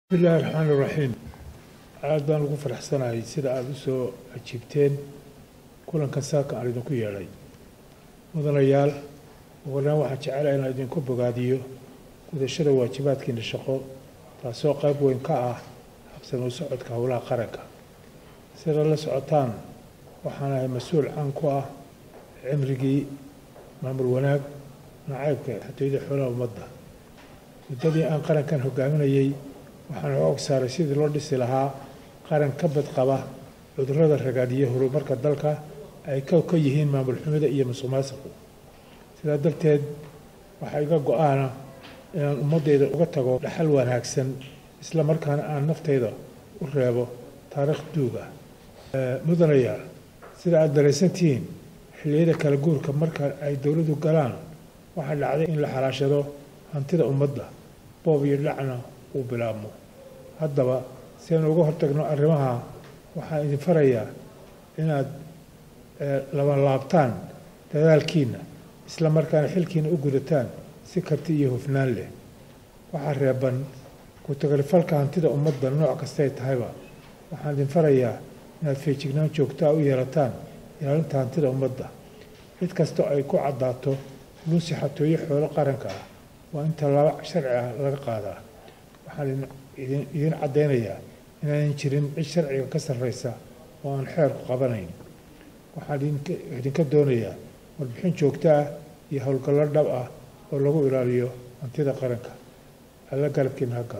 bismillahi raxmaani raxiim aad baan ugu faraxsanahay sida aada u soo ajiibteen kulankan saaka aan idinku yeedhay mudanayaal uguhoreyn waxaan jecelahay inaan idinku bogaadiyo gudashada waajibaadkiina shaqo taasoo qayb weyn ka ah habsami u socodka howlaha qaranka sida la socotaan waxaan ahay mas-uul caan ku ah cimrigii maamul wanaag nacaybka xatooyada xoolaha ummadda muddadii aan qarankan hogaaminayey waxaan xoog saaray sidii loo dhisi lahaa qaran ka badqaba cudurrada ragaadiya horumarka dalka ay ka ka yihiin maamul xumida iyo musuqmaasuqu sidaa darteed waxaa iga go-aana inaan ummaddayda uga tago dhaxal wanaagsan isla markaana aan naftayda u reebo taariikh duuga mudanayaal sida aada daraysantihiin xilliyada kala guurka marka ay dowladdu galaan waxaa dhacday in la xalaashado hantida ummadda boob iyo dhacna uu bilaabmo haddaba si aynu uga hortagno arrimaha waxaan idin farayaa inaad labanlaabtaan dadaalkiina isla markaana xilkiina u gudataan si karti iyo hufnaan leh waxaa reeban ku-tagalifalka hantida ummadda nooc kastay tahayba waxaan idin farayaa inaad feejignaan joogtaa u yeelataan ilaalinta hantida ummadda cid kastoo ay ku caddaato luusi xatooyo xoolo qaranka ah waa in tallaabo sharci ah laga qaadaa waxaan idiin caddaynayaa inaanan jirin cid sharciga ka sarraysa oo aan xeerku qabanayn waxaan idinka doonayaa warbixin joogto ah iyo howlgallo dhab ah oo lagu ilaaliyo hantida qaranka alla galabkiina ha galo